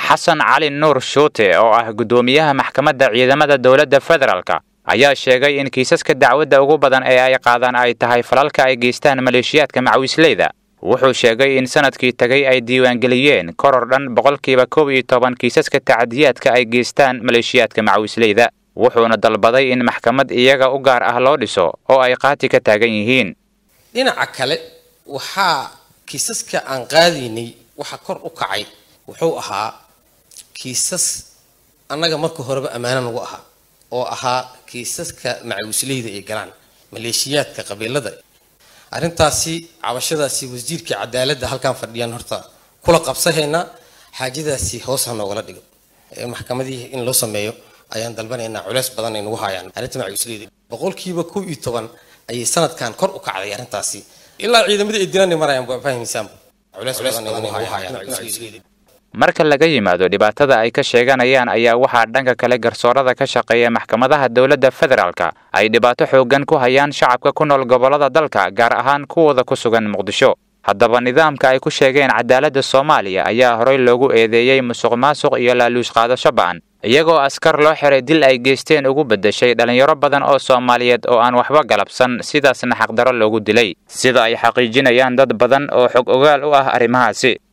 xasan cali nuur shuute oo ah guddoomiyaha maxkamadda ciidamada dowladda federaalka ayaa sheegay in kiisaska dacwadda ugu badan ee ay qaadaan ay tahay falalka ay geystaan maleeshiyaadka macawisleyda wuxuu sheegay in sanadkii tagay ay diiwaangeliyeen koror dhan boqolkiiba kow iyo toban kiisaska tacadiyaadka ay geystaan maleeshiyaadka macawisleyda wuxuuna dalbaday in maxkamad iyaga u gaar ah loo dhiso oo ay qaati ka taagan yihiin dhinaca kale waxaa kiisaska aan qaadaynay waxa kor u kacay wuxuu ahaa kiisas annaga marka horeba ammaano nagu ahaa oo ahaa kiisaska macawisleyda ay galaan maleeshiyaadka qabiilada arrintaasi cabashadaasi wasiirka cadaaladda halkaan fadhiyaan horta kula qabsahaynaa xaajadaasi hoos ha noogala dhigo maxkamadii in loo sameeyo ayaan dalbanaynaa culeys badan ay nagu haayaan arrinta macawisleyda boqolkiiba kow iyo toban ayay sanadkan kor u kacday arrintaasi ilaa ciidamadii ay dilanay marayaan waa fahmaysaanba culeys badan ay nagu haayaan macawisleyda marka laga yimaado dhibaatada ay ka sheeganayaan ayaa waxaa dhanka kale garsoorada ka shaqeeya maxkamadaha dowladda federaalka ay dhibaato xooggan ku hayaan shacabka ku nool gobollada dalka gaar ahaan kuwooda ku sugan muqdisho haddaba nidaamka ay ku sheegeen cadaaladda soomaaliya ayaa horey loogu eedeeyey musuq maasuq iyo laaluush qaadasho ba'an iyagoo askar loo xiray dil ay geysteen ugu beddeshay dhallinyaro badan oo soomaaliyeed oo aan waxba galabsan sidaasna xaqdaro loogu dilay sida ay xaqiijinayaan dad badan oo xog ogaal u ah arrimahaasi